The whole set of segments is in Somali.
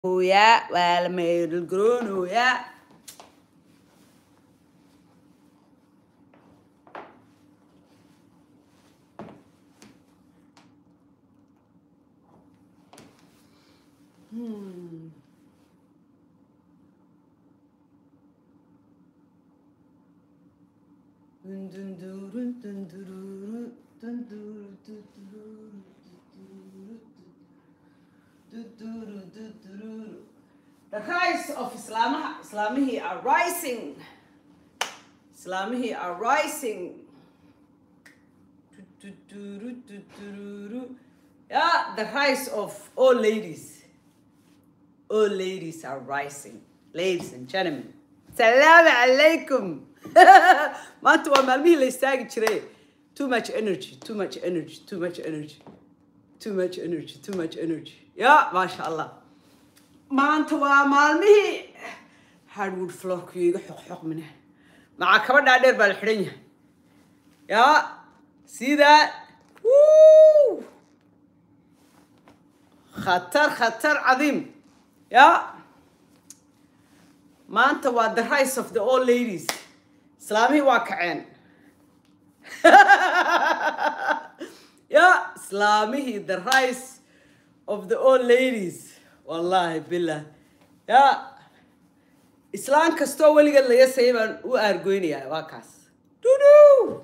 garoonayaa waa la meelal garoonayaa The rise of Islam, Islamihi are rising. Islamihi are rising. Yeah, the rise of all ladies. All ladies are rising. Ladies and gentlemen. Salam alaikum. maanta waa maalmihii la istaagi jiray too much energy too much energy too much energy too much energy too much energy ya maasha allah maanta waa maalmihii hardwood floorku iga xoqxoqmine maxaa kaba dhaadheer baa la xidhan yahay ya see that Woo! khatar khatar cadiim ya maanta waa the rise of the old ladies islaamihii waa kaceen ya islaamihii the rise of the old ladies wallahi billah ya islaan kastoo weligeed laga sayay baan u aargoynayaa waa kaas dudu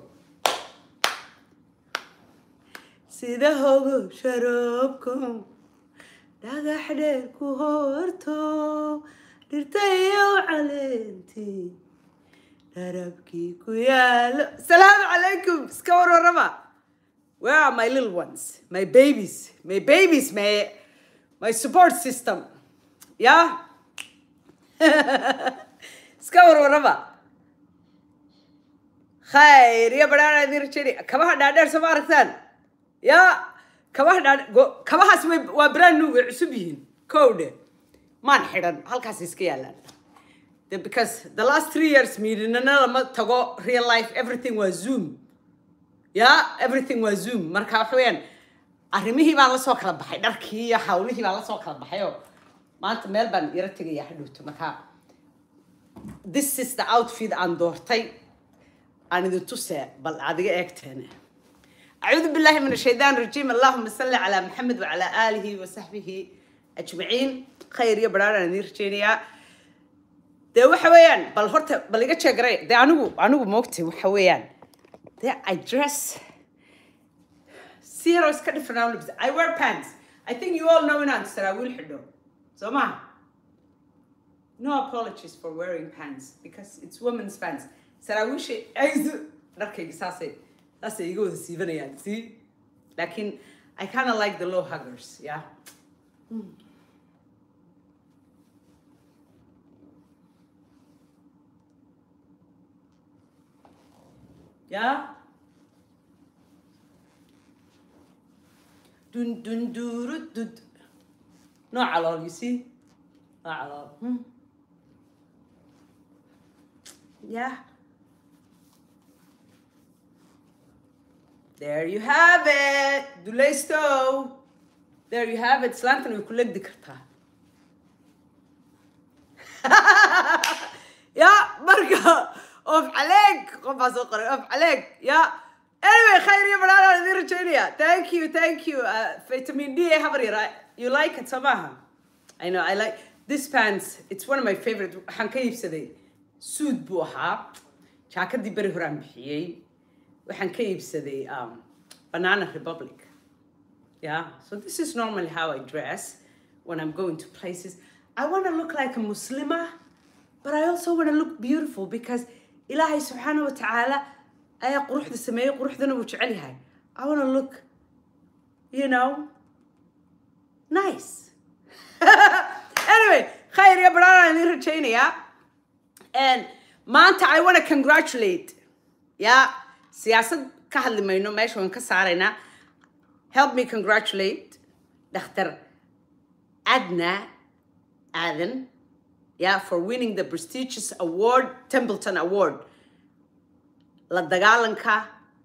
sida hogo sharoobko dhagax dheer ku horto dhirta iyo caleentii darabkii ku yaalo salaamu calaykum iska warwarama where are my little ones my babies my babies my my support system ya iska warwarama khayr iyo badhaana idin rajeyni kabaha dhaadheer soo ma aragtaan ya kabaha dhaadhe kabahaas way waa brand new way cusub yihiin kowdhe maan xidhan halkaas iska yaalaan The- because the last three years miidinana lama tago real life everything was zoom yeah everything was zoom marka waxa weeyaan arrimihii baan la soo kala baxay dharkii iyo hawlihii baan la soo kala baxay oo maanta meel baan yaro tegaya hadhowto marka this is the outfit aan doortay aan idin tusee bal adiga eegteene أعوذ بالله من الشيطان الرجيم اللهم صل على محمد وعلى آله وصحبه أجمعين خير يا برانا نيرجينيا dee waxa weeyaan bal horta bal iga jeegray dee anigu anigu moogtay waxa weeyaan dee I dress zero iska different aan labis I wear pants I think you all know inaan saraawiil xidho soo maha no apologies for wearing pants because it's women's pants saraawiisha aydu dharkayga saasay saasay iga wada siibanayaan see laakiin I kind of like the low huggers yeah Yeah? Dun dun duru dun. No halal, you see? No halal. Hmm. Yeah. There you have it. Dulaysto. There you have it. Slantan way kulek dikartaa. يا مرقة اوف عليك قف سوقر اوف عليك يا anyway خير يا بلالا ذي رجالية thank you thank you uh, vitamin D حبري right you like it سماها I know I like this pants it's one of my favorite waxaan ka iibsaday suud buu ahaa jaakadii beri horaan bixiyey waxaan ka iibsaday um, banana republic yeah so this is normally how I dress when I'm going to places I want to look like a Muslima but I also want to look beautiful because ilaahay subxaana wa tacaala ayaa quruxda sameeyey quruxdana wuu jecel yahay I want to look you know nice anyway khayr iyo baraan idin rajaynayaa and maanta I want to congratulate ya siyaasad ka hadli mayno meesha waan ka saaraynaa help me congratulate Dr. Adna Aden yeah, for winning the prestigious award, Templeton Award. La dagaalanka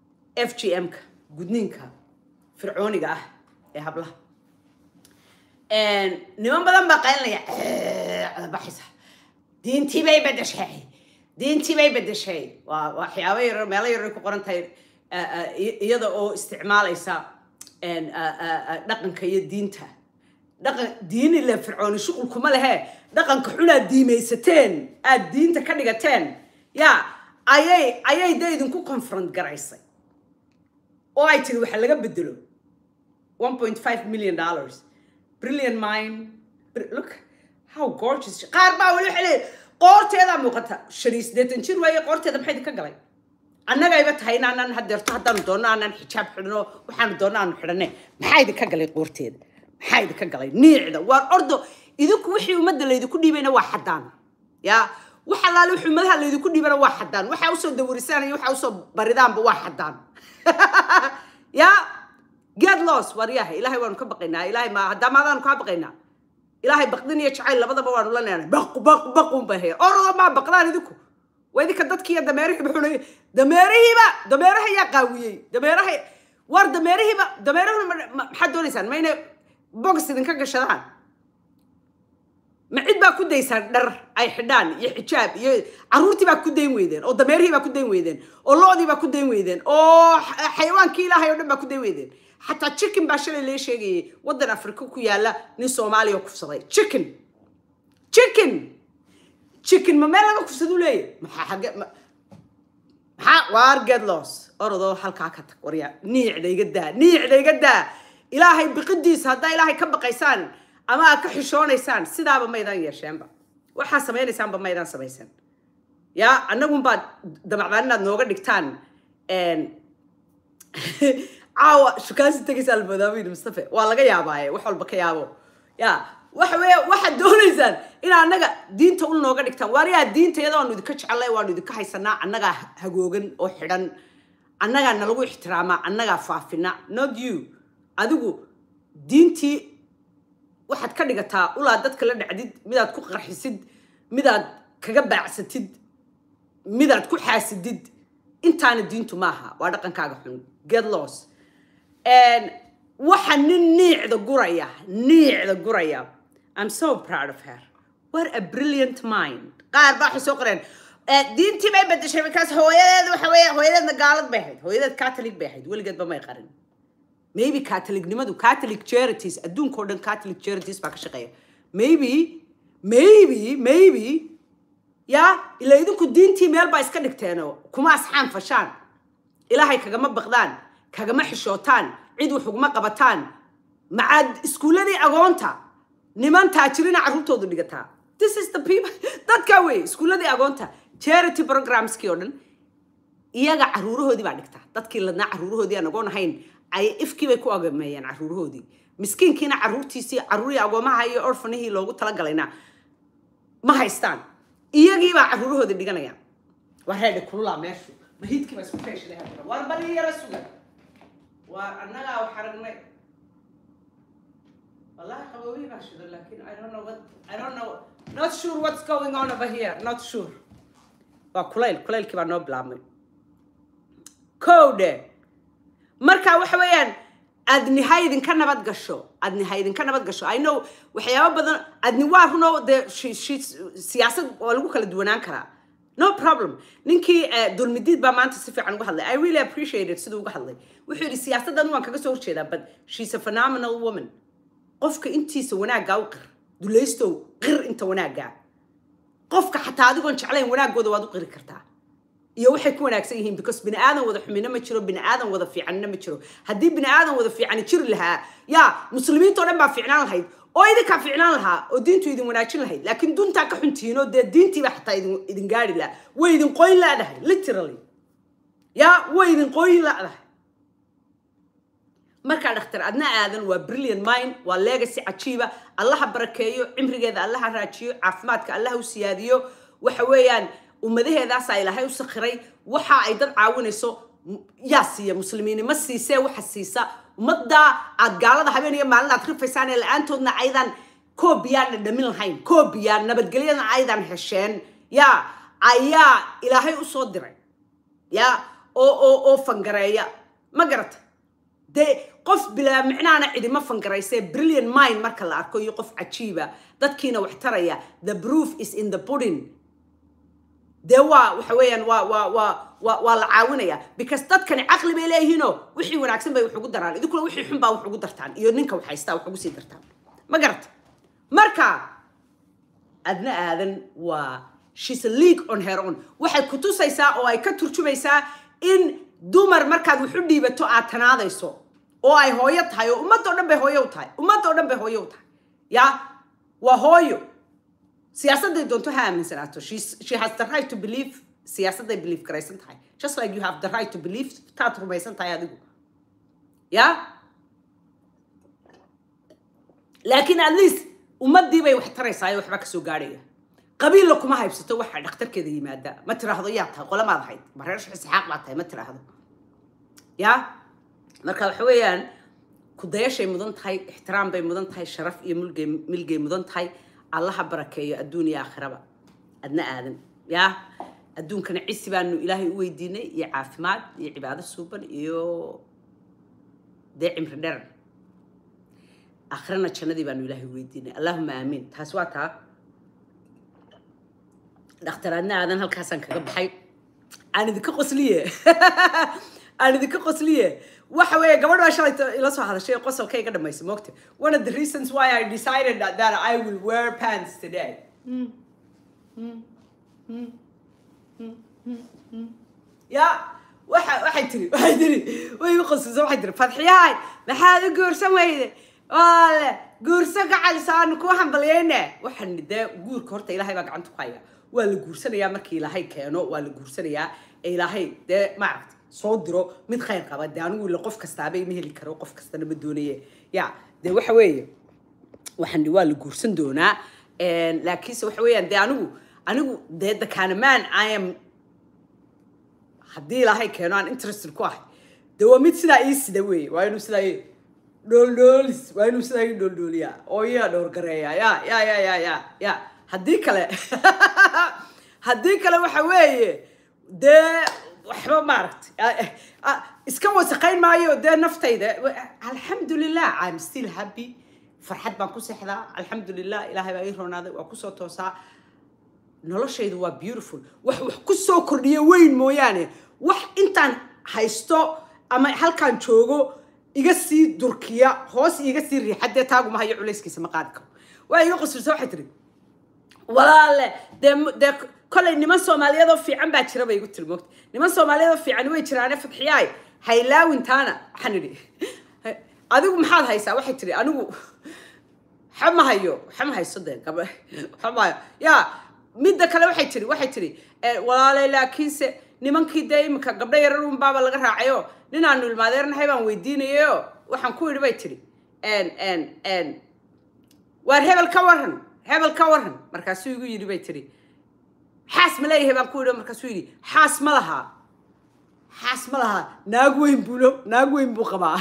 FGM-ka, gudniinka fircooniga ah ee hablaha. niman badan baa qaylinaya cadabaxaysa diintii bay bedeshay diintii bay bedeshay waa waxyaabo yar meelo yar ku qoran tahay iyada oo isticmaalaysa dhaqanka iyo diinta dhaqan diin ile fircooni shuqul kuma lehe dhaqanka xunaad diimaysateen aad diinta ka dhigateen ya ayay ayay dee idinku confront garaysay oo ay tiri waxa laga bedelo one point five million dollars brilliant mind look how gorgeous qaar baa weli waxay leeyihin qoorteedaa muuqata shan iyo siddeetan jir waaye qoorteeda maxay idinka galay annagayba tahay inaanaan hadeerto haddaanu doonno aanaan xijaab xidhno waxaanu doonno aanu xidhanne maxaa idinka galay qoorteeda maxaa idinka galay niicda waa ordo idinku wixii ummadda laydinku dhiibayna waa xaddaan ya wax allaale wixii ummadaha laydinku dhiibana waa xaddaan waxaa usoo dawarisaan iyo waxaa usoo baridaanba waa xaddaan ya get loss waryaha ilaahay waanu ka baqaynaa ilaahay ma haddaa maadaanu kaa baqaynaa ilaahay baqdin iyo jacayl labadaba waanu la leenahay baq baq baqun bay haya orado maa baqdaan idinku waa idinka dadkiiyo dameerihiiba xunay dameerihiiba dameeraha yaa qaawiyey dameeraha war dameerihiiba dameerahuna maxaad doonaysaan ma inay bogs idinka gashadaan ma cid baa ku daysaan dhar ay xidhaan iyo xijaab iyo caruurtii baa ku dayn weydeen oo dameerihii baa ku dayn weydeen oo loodii baa ku dayn weydeen oo xayawaankii ilaahay oo dhan baa ku dayn weydeen xataa chicken baa shalay lee sheegayay waddan afrika ku yaala nin soomaaliya oo kufsaday chicken chicken chicken ma meel laga kufsadu leeyahy maxaa xagge maxaa waar get loss orodoo halkaa ka tag waryaa niicda iga daa niicda iga daa ilaahay biqidiisa haddaa ilaahay ka baqaysaan ama aad ka xishoonaysaan sidaaba maydaan yeesheenba waxaa samaynaysaanba maydaan samaysan ya annagunbaad damacdaan inaad nooga dhigtaan caawa shukaansi tegaysaa almadaawin mustafe waa laga yaabaaye wax walba ka yaabo ya waxa weeye waxaad doonaysaan in annaga diinta u nooga dhigtaan waariyaa diinta iyada waanu idinka jecelnay waanu idinka haysanaa annagaa hagoogan oo xidhan annagaa nalagu ixtiraamaa annagaa faafina not you adigu diintii waxaad ka dhigataa ulaa dadka la dhacdid midaad ku qarxisid midaad kaga baacsatid midaad ku xaasidid intaana diintu maaha waa dhaqankaaga xun get loss waxa nin niicda guraya niicda guraya i'm so proud of her what a brilliant mind qaar baa waxay soo qoreen diintii bay bedeshay markaas hooyadeed waxa weeye hooyadeedna gaalad bay ahayd hooyadeed catholic bay ahayd weligeedba may qarin maybe catholicnimadu catholic charities adduunkao dhan catholic charities baa ka shaqeeya maybe maybe maybe ya ila idinku diintii meel baa iska dhigteenoo kuma asxaan fashaan ilaahay kagama baqdaan kagama xishootaan cid wax uguma qabataan macaad iskuulladii agoonta niman taajirina carruurtoodu dhigataa this is the people dadkaa wey iskuulladii agoonta charity programskii oo dhan iyaga carruurahoodii baa dhigtaa dadkii ladnaa carruurahoodii aan agoon ahayn ay ifkii bay ku agameeyeen carruurahoodii miskiinkiina carruurtiisii carruurii agoomaha iyo orfanihii loogu talagalayna ma haystaan iyagii baa carruurahoodii dhiganayaan waa reedhi kululaa meeshu mahiidkii baa isku feeshaday haddana waar bari yara sugan waa annagaa wax aragnay wallahi qaboobii baa shidan laakiin i don't know what i don't know not sure what's going on over here not sure waa kulayl kulaylkii baa noo bilaabmay kowdhe marka waxa weeyaan adni ha idinka nabad gasho adni ha idinka nabad gasho i know waxyaabo badan adni waa runoo dee siyaasad waa lagu kala duwanaan karaa no problem ninkii dulmidiid baa maanta si fiican uga hadlay i really appreciate it siduu uga hadlay wuxuu yidhi siyaasaddan waan kaga soo horjeedaa but she's a phenomenal woman qofka intiisa wanaaggaa u qir dulaystow qir inta wanaaggaa qofka xataa adigoon jeclayn wanaaggooda waad u qiri kartaa iyo waxay ku wanaagsan yihiin because bini aadan wada xumina ma jiro bini aadan wada fiicanina ma jiro haddii bini aadan wada fiicani jiri lahaa yaa muslimiintao dhan baa fiicnaan lahayd oo idinkaa fiicnaan lahaa oo diintu idin wanaajin lahayd laakiin duntaa ka xuntihiin oo dee diintiiba xataa idin idin gaari lahaa way idin qoyn laadahay literally yaa way idin qoyn laadahay markaa dhakhtar adna aadan waa brilliant mind waa legacy cajiiba allaha barakeeyo cimrigeeda allaha raajiyo caafimaadka allaha u siyaadiyo waxa weeyaan ummadaheedaasaa ilaahay u sakhiray waxa ay dad caawinayso yaa siiya muslimiinimo siisee waxa siisa ummaddaa aad gaalada habeen iyo maalin aad rifaysaan ee la-aantoodna aydan koobiyaan dhadhamin lahayn koobiyaan nabadgelyadana aydan hesheen yaa ayaa ilaahay u soo diray yaa oo oo oo fangareeya ma garata dee qof bilaa micnaana cidima fangarayse brilliant mind marka la arko iyo qof cajiiba dadkiina wax taraya the proof is in the pudding dee waa waxa weeyaan waa waa waa waa waa la caawinaya because dadkani caqli bay leeyihiinoo wixii wanaagsan bay wax ugu daraan idinkuna wixii xun baa wax ugu dartaan iyo ninka wax haystaa wax ugu sii dartaan ma garata marka adna aadan waa she's a league on her own waxay ku tusaysaa oo ay ka turjumaysaa in dumar markaad wax u dhiibato aad tanaadayso oo ay hooyo tahay oo ummadoo dhan bay hooyo u tahay ummadoo dhan bay hooyo u tahay ya waa hooyo siyaasadday doonto ha aaminsanaato She's- she has the right to believe siyaasadday believe garaysan tahay just like you have the right to believe taad rumaysan tahay adigu ya laakiin at least ummadii bay wax taraysaa ee waxba kasoo gaadhaya qabiilla kuma haybsato waxa dhakhtarkeeda yimaada ma tiraahdo yaa tahay qolamaad ahayd ma reer isxaaq baad tahay ma tiraahdo ya marka waxa weeyaan kudayashay mudan tahay ixtiraam bay mudan tahay sharaf iyo mulgay milgay mudan tahay allaha barakeeyo adduun iyo aakhiraba adna aadan ya adduunkana cisi baanu ilaahay u weydiinay iyo caafimaad iyo cibaado suuban iyo dee cimri dheer aakhirana jannadii baanu ilaahay u weydiinay allahuma aamiin taas waa taa dhakhtaraadna aadan halkaasaan kaga baxay aan idinka qosliye aan idinka qosliye waxa weeye gabadh baa shalay ila soo hadashay qosolka iga dhamaysa moogta one of the reasons why I decided that, that I will wear pants today ya waxa waxay tiri waxay tiri way igu qoslaysa waxay tiri fadxiyahay maxaad u guursan weyde waale guurso gacalisaanu kuu hambalyeyne waxaan dee guurka horta ilaahay baa gacanta ku haya waa la guursanayaa markii ilaahay keeno waa la guursanayaa ee ilaahay dee maaragta soo diro mid khayr qaba dee anigu ila qof kastaaba ima heli karo qof kastana ma doonaye ya dee waxa weeye waxaan waa la guursan doonaa laakiinse waxa weeyaan dee anigu anigu dee dakanaman i am haddii ilaahay keeno aan interested ku ahay dee waa mid sidaa ii sida weeye waa inuu sidaa ii dhooldhoolis waa inuu sidaa ii dhooldhooliyaa oo iyaa dhowrgareeya ya ya ya ya ya ya haddii kale haddii kale waxa weeye dee waxba maaragtay iska wasaqayn maayo dee naftayda alxamdulilah i'm still happy farxad baan ku seexdaa alxamdulilah ilaahay baa ii roonaaday waa kusoo toosaa noloshaydu waa beautiful wax wax ku soo kordhiya weyn mooyaane wax intaan haysto ama halkaan joogo iga sii durkiya hoos iga sii riixa dee taaguma hayo culayskiisa ma qaadi karo waa iga qoslaysa waxay tiri walaale dee dee kollay niman soomaaliyeed oo fiican baa jira bay igu tiri moogta niman soomaaliyeed oo fiican way jiraane fadxiyaay haylaawintaana waxaan idhi adigu maxaad haysaa waxay tiri anigu xama hayo xama hayso dee gaba xama hayo yaa midda kale waxay tiri waxay tiri walaalay laakiinse nimankii dee iminka gabdho yarar un baaba laga raacayo ninaanu ilmaadeernahay baan weydiinayo waxaan ku idhi bay tiri waar hebel ka waran hebel ka waran markaasuu igu yidhi bay tiri xaas ma leeyahay baan ku idhi markaasuu yidhi xaas ma lahaa xaas ma lahaa naag weyn buulo naag weyn buu qabaa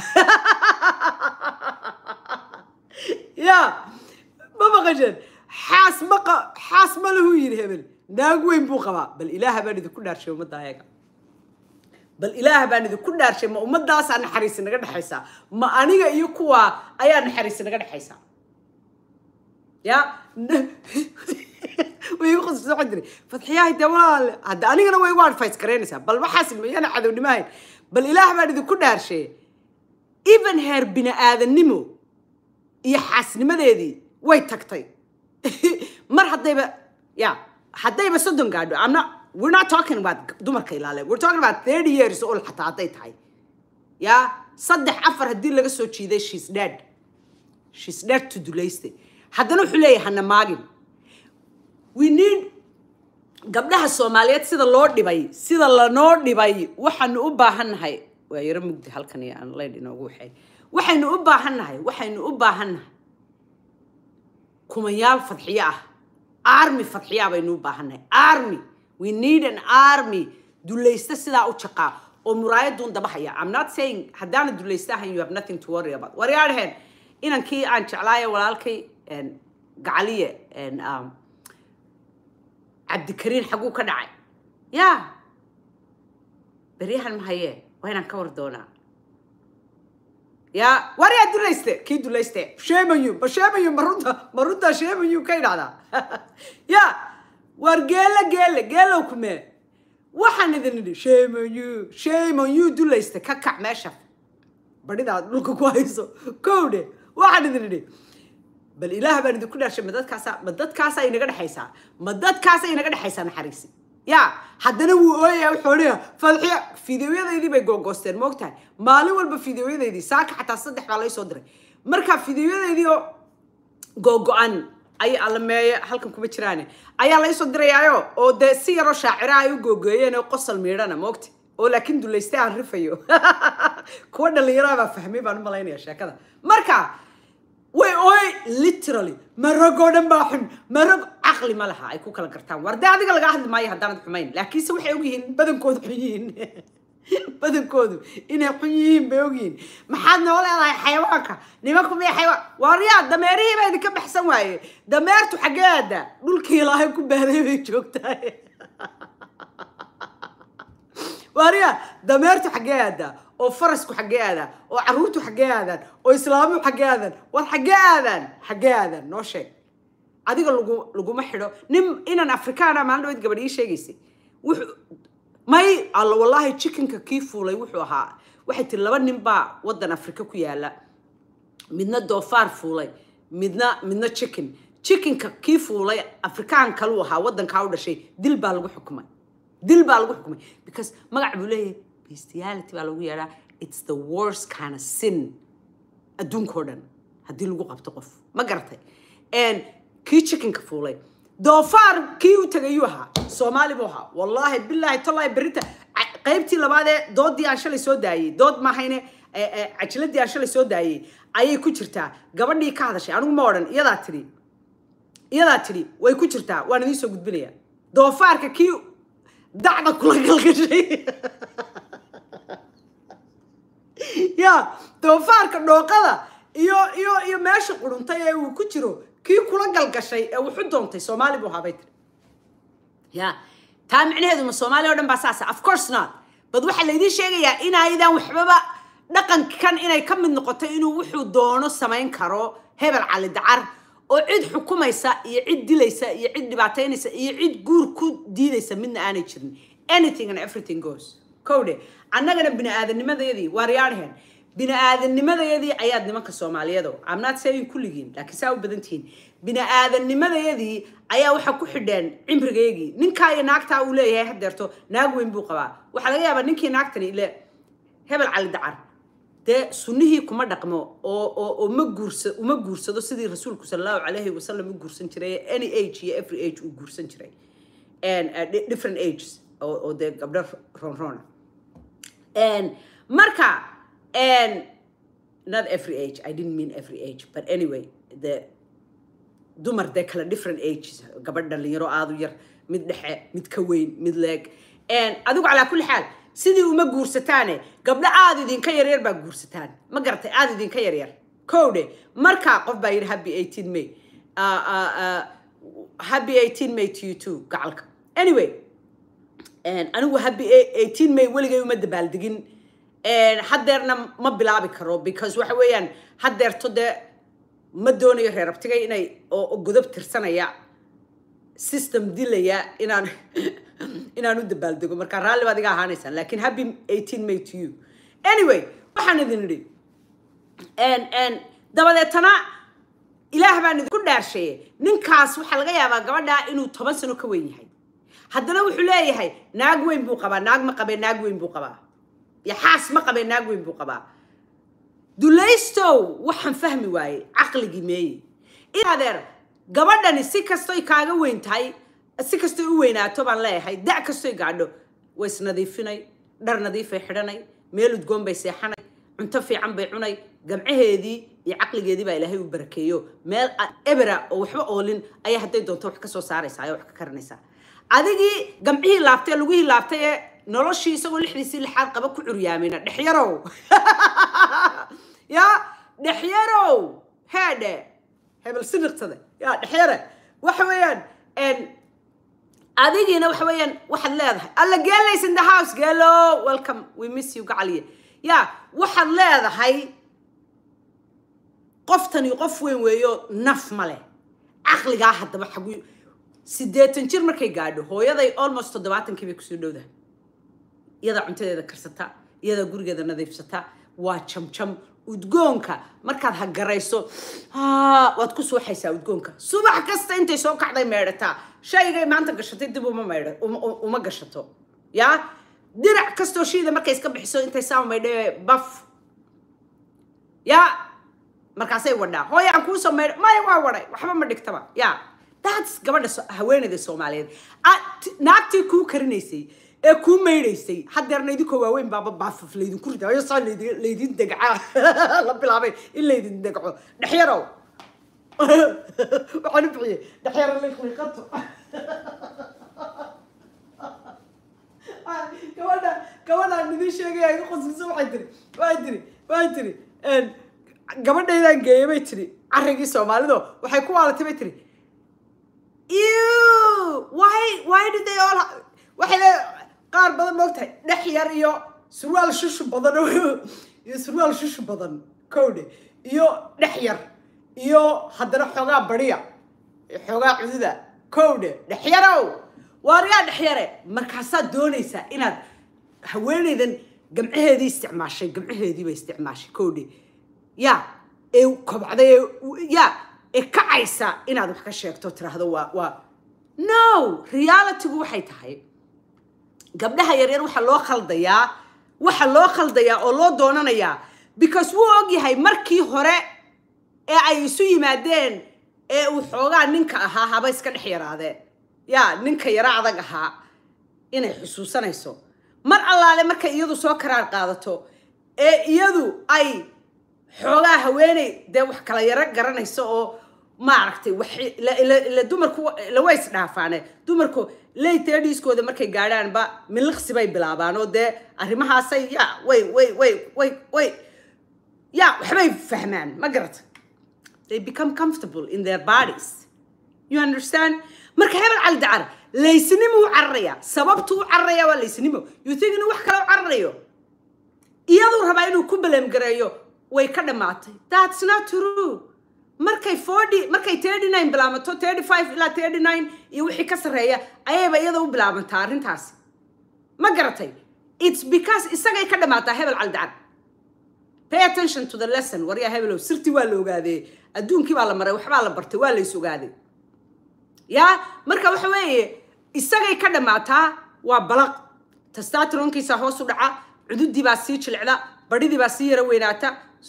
ya ma maqasheen xaas ma xaas ma lahu yidhi hebel naag weyn buu qabaa bal ilaaha baan idinku dhaarshay ummadda ayaga bal ilaaha baan idinku dhaarshay ma ummadaasaa naxariisi naga dhexaysaa ma aniga iyo kuwa ayaa naxariisi naga dhexaysaa ya way igu qosaysa waxaan tiri fadxiyahay dee walaale hadda anigana way igu advice garaynaysaa bal waxaas mayana cadownimo ahayn bal ilaah baan idinku dhaarshay even heer bini aadannimo iyo xaasnimadeedii way tagtay mar haddayba ya haddayba soddon gaadho I'm not we're not talking about dumarka ilaale we're talking about thirty years old xataa hadday tahay ya saddex afar haddii laga soo jiiday she's dead she's dead to dulayste haddana wuxuu leeyahay hana maagin we need gabdhaha soomaaliyeed sida loo dhibay sida lanoo dhibay waxaanu u baahannahay waa yaro mugdi halkan iyo aan laydh inoogu waxay waxaynu u baahannahay waxaynu u baahannahay kumayaal fadxiyo ah army fadxiyaa baynu u baahannahay army we need an army dulaysta sidaa u jaqaa oo muraayaduun dabahaya i'm not saying haddaana dulaysta ahayn you have nothing to worry about waryaadheen inankii aan jeclaayo walaalkay gacaliye cabdikariin xaguu ka dhacay ya beryahan ma hayee waa inaan ka war doonaa ya waryaa dulayste kii dulayste sheemayu ma sheemayu ma runta ma runta sheemayu ka idhahdaa ya war geele geele geelow kumee waxaan idin idhi sheemayu sheemayu dulayste ka kac meesha badhidaad dhulka ku hayso kowdhe waxaan idin idhi bal ilaah baan idinku dhaashay ma dadkaasaa ma dadkaasaa inaga dhexaysaa ma dadkaasaa inaga dhexaysaa naxariisi ya haddana wuu ooyaya wuxuu odhaya fadxiya fideoyadaydii bay googoosteen moogtahay maalin walba fideoyadaydii saaka xataa saddex baa laysoo diray marka fideoyadaydii oo googo-an ay alameeye halkan kuma jiraane ayaa laysoo dirayaayo oo dee si yaroo shaacira ay u googeeyeen oo qosol miidhana moogta oo laakiin dulayste aan rifayo kuwa dhallinyaraa baa fahmay baan u malaynaya sheekada marka way ooy literally maragoo dhan baa xun marag caqli ma laha ay ku kala gartaan war dee adiga lagaa hadli maayo haddaanad xumayn laakiinse waxay ogyihiin badankoodu xun yihiin badankoodu inay xun yihiin bay ogyihiin maxaad noo leedahay xayawaanka nimanku miya xayawaan waryaa dameerihii baa idinka baxsan waaye dameertu xaggee aada dhulkii ilaahay ku baaday bay joogtaa waryaa dameertu xaggee aadaa oo farasku xaggee aadaan oo carruurtu xaggee aadaan oo islaamuhu xaggee aadaan war xaggee aadaan xaggee aadaan noo sheeg adiga lagu laguma xidho nin inan afrikaana maalin dhaweyd gabadh ii sheegaysay wuxuu may alla wallaahi chickenka kii fuulay wuxuu ahaa waxay tiri laba nin baa waddan afrika ku yaala midna doofaar fuulay midna midna chicken chickenka kii fuulay afrikaan kaluu ahaa waddankaa u dhashay dil baa lagu xukumay dil baa lagu xukumay because magac buu leeyahay bestiality baa lagu yeedhaa it's the worst kind of sin adduunkao dhan haddii lagu qabto qof ma garatay kii chickenka fuulay doofaar kii u tegayuu ahaa soomaali buu ahaa wallaahi bilaahi tallaahi berrinta qaybtii labaadee doodii aan shalay soo daayey dood maahayne cajiladii aan shalay soo daayey ayay ku jirtaa gabadhii ka hadashay anigu ma odhan iyadaa tidhi iyadaa tidhi way ku jirtaa waan idiin soo gudbinaya doofaarka kii dacda kula galgashay ya doofaarka dhooqada iyo iyo iyo meesha quruntay ee uu ku jiro kii kula galgashay ee wuxu doontay soomaali buu ahaa bay tiri ya taa micnaheedu ma soomaaliya o dhan baa saasa of course not bad waxaa laydiin sheegayaa inaydan waxbaba dhaqankan inay ka mid noqoto inuu wuxuu doono samayn karo hebel cali dacar oo cid xukumaysa iyo cid dilaysa iyo cid dhibaataynaysa iyo cid guur ku diidaysa midna aanay jirin anything and everything goes kowdhe annagana bini aadamnimadayadii waaryaadheen bini aadamnimadayadii ayaad nimanka soomaaliyeedo amnaad saying kulligiin laakiin saa u badan tihiin bini aadamnimadayadii ayaa waxaa ku xidheen cimrigaygii ninkaa iyo naagtaa uu leeyahay hadeerto naag weyn buu qabaa waxaa laga yaabaa ninkii naagtani ile hebel cali dacar dee sunnihii kuma dhaqmo oo oo oo ma guursa uma guursado sidii rasuulku sala allahu calayhi wasalam u guursan jiray any age iyo every age uu guursan jiray and uh, di- different ages oo oo dee gabdho ronrona and marka and not every age i didn't mean every age but anyway the dumar dee kala different ages gabadh dhalinyaro aada u yar mid dhexe mid ka weyn mid leeg adigu calaa kulli xaal sidii uma guursataane gabdho aada idinka yaryar baa guursataan ma garatay aada idinka yaryar kowdhe markaa qof baa yidhi happy eighteen may Uh, uh, uh, happy eighteen may to you too gacalka anyway anigu happy eighteen may weligay uma dabaaldegin haddeerna ma bilaabi karo because waxa weeyaan haddeerto dee ma doonayo reer abtigay inay oo oo godob tirsanaya system dilaya inaan inaan u dabaaldego marka raalli baad iga ahaanaysaan laakiin happy eighteen may to you anyway waxaan idin idhi dabadeetana ilaah baan idinku dhaarsheeye ninkaas waxaa laga yaabaa gabadhaa inuu toban sano ka weyn yahay haddana wuxuu leeyahay naag weyn buu qabaa naag ma qabee naag weyn buu qabaa iyo xaas ma qabee naag weyn buu qabaa dulaystow waxaan fahmi waayey caqligii meeye in adeer gabadhani si kastoy kaaga weyn tahay si kastoy u weynaato baan leeyahay da' kastoy gaadho way isnadiifinay dhar nadiifay xidhanay meel udgoon bay seexanay cunto fiican bay cunay gamcaheedii iyo caqligeedii baa ilaahay u barakeeyo meel a- ebera oo waxba oolin ayaa hadday doonto wax ka soo saaraysaa ayaa wax ka karinaysaa adigii gamcihii laabtay lugihii laabtay ee noloshii isagoo lixdiisii lixaad qaba ku curyaamina dhexyarow ya dhexyarow heedhe hebel siniqsade ya dhexyare waxa weeyaan adigiina waxa weeyaan waxaad leedahay alla geelays in the house geelo welcome we miss you gacaliye ya waxaad leedahay qoftani qof weyn weeyo naf ma leh caqligaa haddaba xagu siddeetan jir markay gaadho hooyaday almost toddobaatankii bay kusoo dhowdahay iyadaa cuntadeeda karsata iyadaa gurigeeda nadiifsata waa jamjam udgoonka markaad hagarayso haa, waad ku suuxaysaa udgoonka subax kasta intay soo kacday meedhataa shaygay maanta gashatay dib uma maydha uma, uma gashato yaa dirac kastoo shiida markay iska bixiso intay saa maydhe baf yaa markaasay wadhaa hooy aan kuu soo maydha maya waa wadhay waxba ma dhigtaba yaa that's gabadha so- haweeneyda soomaaliyeed Ah, t- naagtii kuu karinaysay ee kuu maydhaysay haddeerna idinkoo waaweyn baaba baafaf laydinku ridaayo saa laydi- laydin degcaa la bilaabay in laydin degco dhexyarow waxaan u bixiyey dhexyaro liqliqato gabadha gabadhaan idin sheegaya iga qosliso waxay tiri waxay tiri waxay tiri een, gabadhaydaan geeyay bay tiri carrigii soomaalido waxay ku waalatay bay tiri Ew! Why why did they all ha- waxay le qaar badan ma ogtahay dhex yar iyo surwaal shushu badan oo- iyo surwaal shushu badan kowdhe iyo dhex yar iyo haddana xoogaa bariya iyo xoogaa cududa kowdhe dhex yarow waarigaa dhex yare markaasaad doonaysaa inaad haweeneydan gamcaheedii isticmaashay gamcaheedii bay isticmaashay kowdhe ya ee kobcday ee ya ee kacaysa inaad wax ka sheegto tiraahdo waa waa no realitygu waxay tahay gabdhaha yaryar waxaa loo khaldayaa waxa loo khaldayaa oo loo doonanayaa because wuu ogyahay markii hore ee ay isu yimaadeen ee uu xoogaa ninka ahaa haba iska dhex yaraadee ya ninka yara adag ahaa inay xusuusanayso mar allaale markay iyadu soo karaar qaadato ee iyadu ay xoogaa haweeney dee wax kala yaro garanayso oo maaragtay wax la- la- la dumarku lawa isdhaafaane dumarku laytediskooda markay gaadhaanba miliqsi bay bilaabaan oo dee arrimahaasay ya way way way way way ya waxbay fahmaan ma garata they become comfortable in their bodies you understand marka hebel cali dacar laysnimo u cararaya sababtu u cararaya waa laysnimo you think inuu wax kale u cararayo iyaduu rabaa inuu ku baleemgareeyo way ka dhammaatay that's not true markay forty markay thirty nine bilaamato thirty five ilaa thirty nine iyo wixii ka sarreeya ayayba iyada u bilaabantaa arrintaasi ma garatay it's because isagay ka dhammaataa hebel caldacan pay attention to the lesson waryaa hebelow sirtii waa la ogaadee adduunkii baa la maray waxbaa la bartay waa la is ogaaday ya marka waxa weeye isagay ka dhammaataa waa balaq testosteronkiisa hoos u dhaca cududii baa sii jilicda badhidii baa sii yara weynaata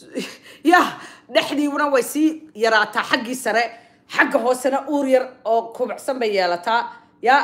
ya dhexdiibuna way sii yaraataa xaggii sare xagga hoosena uur yar oo kubacsan bay yeelataa ya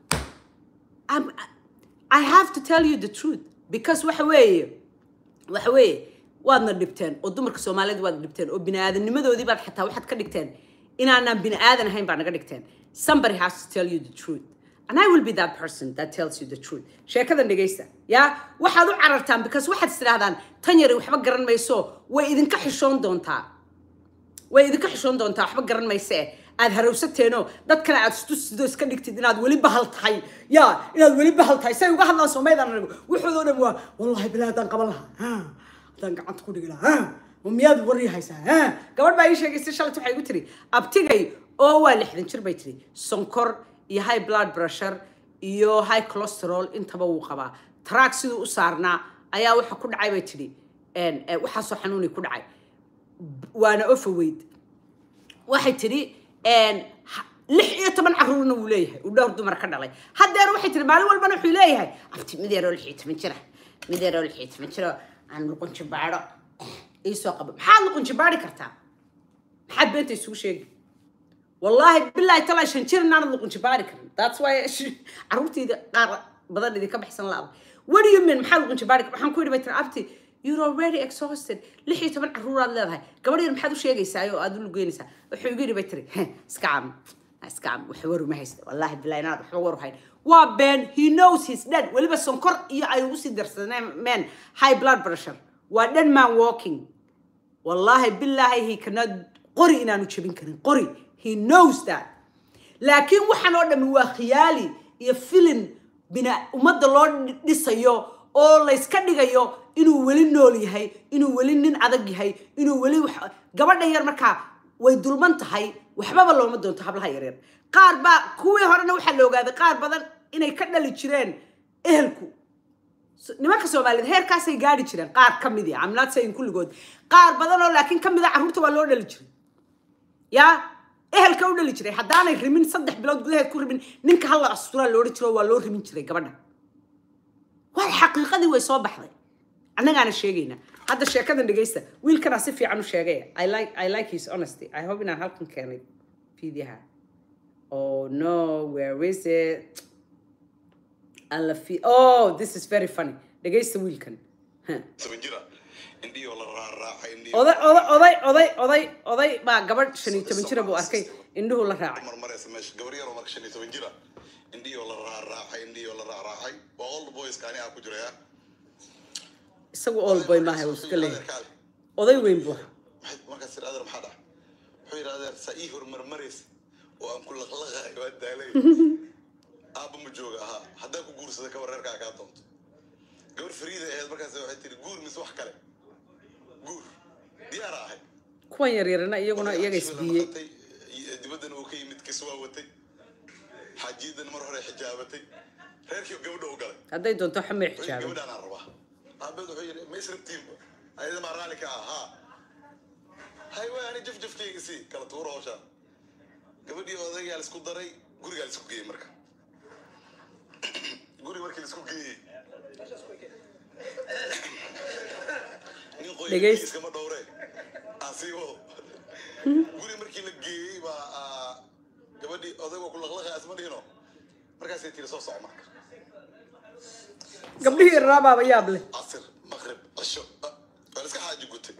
I'm- I have to tell you the truth because waxa weeye waxa weeye waadna dhibteen oo dumarka soomaaliyeed waad dhibteen oo bini-aadamnimadoodii baad xataa waxaad ka dhigteen inaanaan bini-aadan ahayn baa naga dhigteen somebody has to tell you the truth and I will be that person that tells you the truth sheekadan dhegaysta ya waxaad u carartaan because waxaad is tidhahdaan tan yari waxba garan mayso way idinka xishoon doontaa way idinka xishoon doontaa waxba garan mayse aad harowsateenoo dad kale aad istusido iska dhigtid inaad weli bahal tahay ya inaad weli bahal tahay say uga hadlaan soomaydaan anigu wuxuudoo dhan waa wallahi bilaa haddaan qaban lahaa ha haddaan gacanta ku dhigi lahaa ha ma miyaad warri haysaa ha gabadh baa ii sheegaysay shalat waxay igu tiri abtigay oo waa lixdan jir bay tiri sonkor iyo high blood pressure iyo high cholesterol intaba wuu qabaa track siduu u saarnaa ayaa waxa ku dhacay bay tidhi een, ee, waxaasoo xanuuni ku dhacay waana ofaweyd waxay tidhi een, ha- lix iyo toban caruurna wuu leeyahay uu dhowr dumar ka dhalay haddeer waxay tidhi maalin walbana wuxuu leeyahay abti mid yaroo lix iyo toban jira mid yaroo lix iyo toban jiro aan luqunji baadho iisoo qabo maxaad luqunji baadhi kartaa maxaad beenta isugu sheegi wallaahi bilaahi talaa shan jir inaanad luqunji baadhi karin that's why sh- caruurtayda qaar badan idinka baxsan laaba what do you mean maxaad luqunji baadhi kar waxaan ku yidhi bay tiri abti you're already exhausted lix iyo toban caruuraad leedahay gabadh yar maxaad u sheegaysaa oo aad u lugeynaysaa wuxuu igu yidhi bay tiri "Heh, iska caam iska caam wax waru ma haysta wallaahi bilaahi inaad waxba waru hayn waa been he knows he's dead weliba sonkor iyo ay ugu sii darsadeen men high blood pressure waa dead man walking wallaahi bilaahi he cannot qori inaanu jebin karin qori he knows that laakiin waxaan oo dhami waa khiyaali iyo filin bina ummadda loo dhisayo oo layska dhigayo inuu weli nool yahay inuu weli nin adag yahay inuu weli wax gabadhan yar markaa way dulman tahay waxbaba looma doonto hablaha yaryar qaar baa kuwii horena waxaa la ogaaday qaar badan inay ka dhali jireen ehelku So- nimanka soomaaliyeed heerkaasay gaari jireen qaar ka midi I'm not saying kulligood qaar badan oo laakiin ka mid a carruurta waa loo dhali jiray yaa ehelka u dhali jiray haddaanay rimin saddex bilood gudaheed ku rimin ninka halla asturaa loodhan jiro waa loo rimin jiray gabadha waa xaqiiqadii way soo baxday annagaana sheegayna hadda sheekadan dhegaysta wiilkanaa si fiican u sheegaya I like, I like his honesty I hope inaan halkan keenay fiidiyaha oh no where is it alla fi oh this is very funny dhegaysta wiilkan Huh. toban jira indhihii oo la raaraacay indhihii oday oday oday oday oday oday baa gabadh shan iyo toban jira buu arkay indhuhu la raacay marmaraysa meesha gabar yaroo marka shan iyo toban jira indhihii oo la raaraacay indhihii oo la raaraacay waa old boys kaani ah ku jiraya isagu all boy maaha uu iska leeyahay oday weyn buu ahaa maxay markaas tiri adeer maxaa dhaca wuxuu yidhi adeer saa ii hormarmaraysa oo aan ku laqlaqahay waa daalay aabba ma jooga ahaa haddaan ku guursada ka wareerkaa kaa doonto gabar fariida ahayd markaas waxay tiri guur mise wax kale guur diyaara ahay kuwan yaryarana iyaguna iyaga isbiiyey dibaddana uu ka yimid kiswaa watay xaajiyaddana mar hore xijaabatay reerkii gabadha u galay hadday doonto xamay wuxuu yidhi, xijaabay gabadhaan aan rabaa aabeed wuxuu yidhi ma israbtiinba ayada maa raalli ka ah haa hay waay ani jafjafkayga sii kala tuuro hawshaan gabadhii odaygaa la isku daray gurigaa la isku geeyey marka guri markii la isku geeyey nin Dhegays- qoyskiiskama dhowre aan sii wado guri markii la geeyey baa ah, gabadhii odaygoo ku laqlaqay asma dhihino markaasay tiri soo soco marka gabdhihii yarraa baaba yaab leh casir maqrib cisho ah, waa la iska xaaji gutay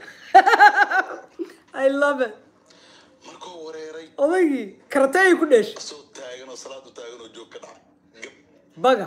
i love it markuu wareeray odaygii karateey ku dheeshay asoo taagan oo salaadu taagan oo joog ka dhacay gab baga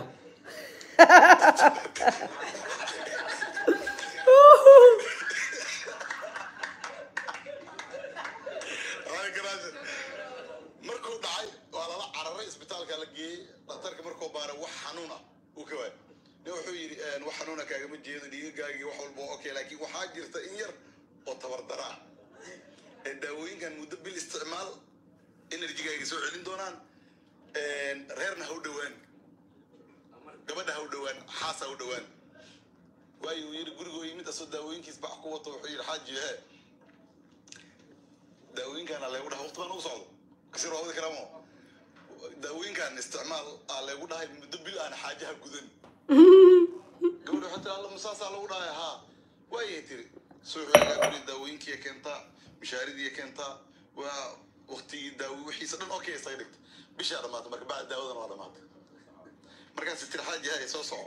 Ay, garaajin. markuu dhacay waa lala cararay isbitaalka la geeyey dhakhtarka markuu baaray wax xanuun ah uu ka waayay nin wuxuu yidhi "Een, wax xanuuna kaagama jeedo dhiigagaagii wax walba waa okay laakiin waxaa jirta in yar oo tabardara ah ee daawooyinkan muddo bil isticmaal enerjigaaga soo celin doonaan Een, reerna ha u dhowaan gabadha ha u dhowaan xaas ha u dhowaan waayo uu yidhi gurigoo yimid asoo daawooyinkiis bax ku wato wuxuu yidhi xaaji hee daawooyinkan leegu dhahay waqti baan ugu socdo kasir waa wadi karamo daawooyinkan isticmaal aa leegu dhahay muddo bil aan xaajaha gudan gabadha waxay tiri alla masaasaa lagu dhahay haa waayay tiri suuxugaa guri daawooyinkiiya keentaa mishaaridii keentaa waa waqtigii daawo wixiisa dhan okay isaga dhigta bishaa dhamaatay marka bacda daawadan waa dhamaatay markaas tiri xaaji hay soo soco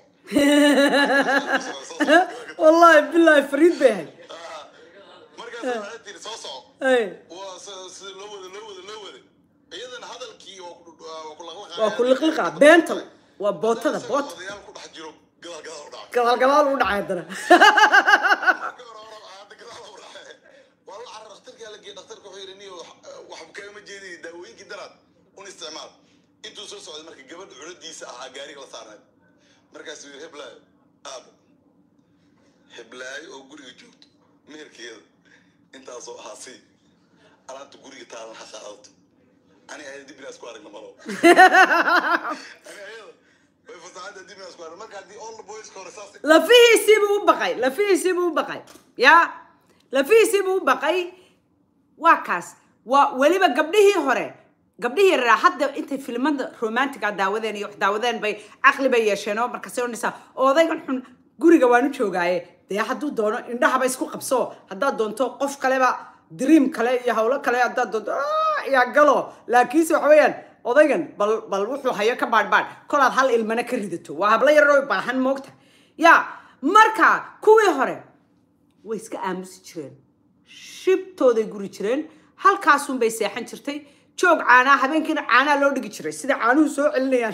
wallahi billahi fariid bay ahayd Ah, markaas waxay tiri soo soco Ay, waa si- sida loo wada loo wada loo wada iyadana hadalkii waa ku waa ku laqlaqaya waa ku liqliqaa beenta waa bootada boota odayaal ku dhex jiro gadaal gadaal u dhacay gadaal gadaal u dhacay haddana Marka hore hore hadda gadaal u dhacay waa la carar dhakhtarkaa la geeyey dhakhtarka wuxuu yidhi niyo wax kaagama jeedin daawooyinkii daraad un isticmaal intuu soo socday marka gabadha culadiisa ahaa gaariga la saarnayd markaasuu yidhi heblaayo aabo heblaayo oo guriga joogto meherkeeda intaasoo ahaa sii alaabta guriga taalan ha qaadato ani ayada dib inaa isku aragna malo ani ayada way fasaxada dib inaa isku aragna marka haddii all the boys ka hore saas lafihiisiibuu u baqay lafihiisiibuu u baqay ya lafihiisiibuu u baqay waa kaas waa weliba gabdhihii hore gabdhihii yaraa hadda intay filimada romantiga daawadeen iyo wax daawadeen bay caqli bay yeesheen oo markaasay odhanaysaa odaygan xun guriga waanu joogaaye dee hadduu doono indhahaba isku qabso haddaad doonto qof kaleba dream kale iyo hawlo kale haddaad doonto "Ah, yaa galo laakiinse waxa weeyaan odaygan bal bal wuxuu hayo ka baadhbaadh kolaad hal ilmana ka ridato waa hablo yaroo baahan moogta ya marka kuwii hore way iska aamusi jireen shibtooday guri jireen halkaasunbay seexan jirtay joog caanaa habeenkiina caanaa loo dhigi jiray sida caanuhu soo celinayaan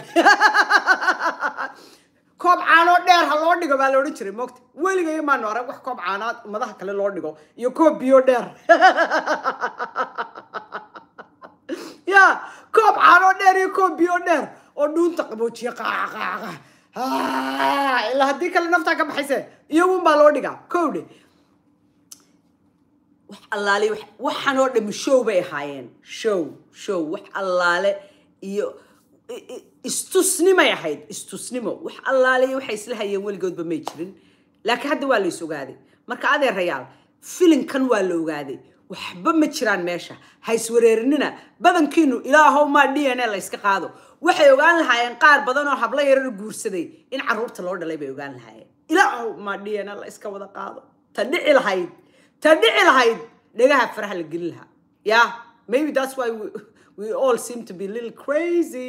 koob caanoo dheer ha loo dhigo baa la odhan jiray moogta weligay maanu arag wax koob caanaa ummadaha kale loo dhigo iyo koob biyo dheer ya koob caanoo dheer iyo koob biyo dheer oo dhuunta qaboojiya qaaqa qaaqa Ah, ilaa haddii kale naftaa ka baxayse iyagun baa loo dhigaa kowdhe wax allaale wax- waxaan oo dhami show bay ahaayeen show show wax allaale iyo i- i- istusnimay ahayd istusnimo wax allaale iyo waxay isla hayeen weligoodba may jirin laakiin hadda waa la is ogaaday marka adeerayaal filinkan waa la ogaaday waxba ma jiraan meesha ha iswareerinina badankiinu ilaahow maa d n a la yska qaado waxay ogaan lahaayeen qaar badan oo hablo yarar guursaday in caruurta loo dhalay bay ogaan lahaayeen ilaahow maa d n a la iska wada qaado ta dhici lahayd ta dhici lahayd dhegaha faraha la gelin lahaa yeah maybe that's why we, we all seem to be a little crazy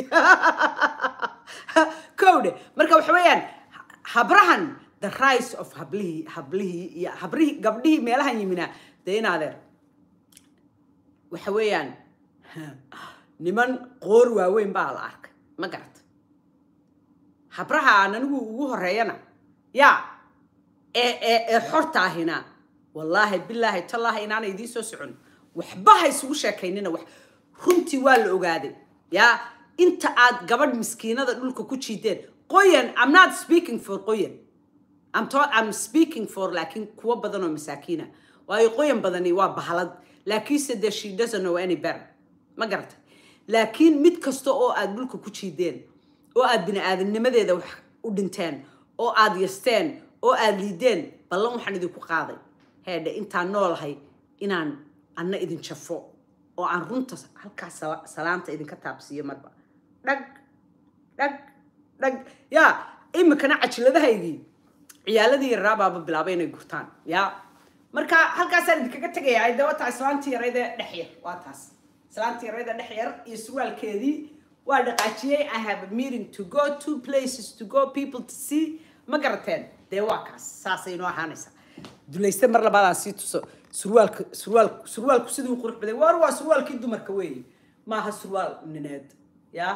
kowdhe marka waxa weeyaan habrahan the rise of hablihii hablihii iyo habrihii gabdhihii meelahan yimina dee in adeer waxa weeyaan niman qoor waaweyn baa la arkay ma garata habraha aan anigu ugu horeeyana yaa ee ee ee xorta ahina wallaahi bilaahi tallaahi inaana idiin soo socon waxba ha isugu sheekaynina wax runtii waa la ogaaday yaa inta aad gabadh miskiinada dhulka ku jiideen qoyan i'm not speaking for qoyan I'm, ta- I'm speaking for laakiin kuwa badan oo masaakiina waayo qoyan badani waa bahalad laakiinse de she doesn't know any better ma garata laakiin mid kasta oo aad dhulka ku jiideen oo aad bini aadamnimadeeda wax u dhinteen oo aad yasteen oo aad liideen ballan waxaan idinku qaaday heedhe intaan noolahay inaan anna idin jafo oo aan runta halkaas sala- salaanta idinka taabsiiyo marba dhag dhag dhag yaa imikana cajiladahaygii ciyaaladii yaraa baaba bilaabay inay gurtaan ya marka halkaasaan idinkaga tegayaa de waa taa islaantii yarayda dhex yar waa taas islaantii yarayda dhex yar iyo surwaalkeedii waa dhaqaajiyey i have a meeting to go two places to go people to see ma garateen dee waa kaas saasay inoo ahaanaysaa dulayste mar labaadaan sii tuso surwaalka surwaal surwaalku siduu qurux baday waar waa surwaalkii dumarka weeye maaha surwaal nineed ya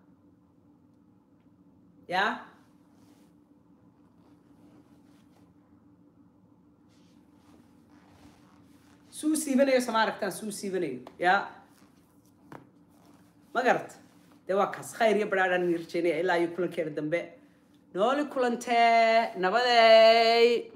ya suu siibanayo sama aragtaan suu siibanayo ya ma garat dee waa kaas khayr iyo badhaadhaan idin rajeynaya ilaa iyo kulankeena dambe nooli kulantee nabadey